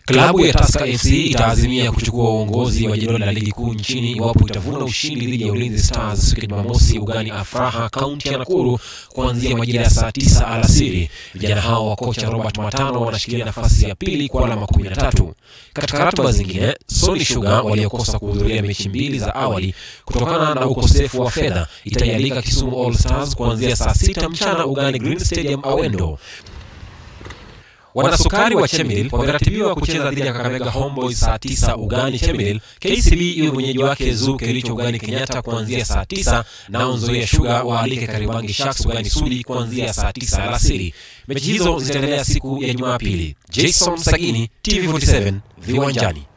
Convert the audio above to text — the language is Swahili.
Klabu ya Tusker FC itaazimia kuchukua uongozi wa jedwali la ligi kuu nchini iwapo itavuna ushindi dhidi ya Ulinzi Stars siku ya Jumamosi ugani Afraha, kaunti ya Nakuru kuanzia majira ya saa tisa alasiri. Vijana hao wa kocha Robert Matano wanashikilia nafasi ya pili kwa alama kumi na tatu. Katika ratiba zingine, Sony Sugar waliokosa kuhudhuria mechi mbili za awali kutokana na ukosefu wa fedha itaialika Kisumu All Stars kuanzia saa sita mchana ugani Green Stadium Awendo. Wanasukari wa Chemelil wameratibiwa kucheza dhidi ya Kakamega Homeboys saa tisa ugani Chemelil. KCB iwe mwenyeji wake Zoo Kericho ugani Kenyatta kuanzia saa tisa nao Nzoia Sugar waalike Kariobangi Sharks ugani Sudi kuanzia saa tisa alasiri. Mechi hizo zitaendelea siku ya Jumapili. Jason Sagini, TV47 viwanjani.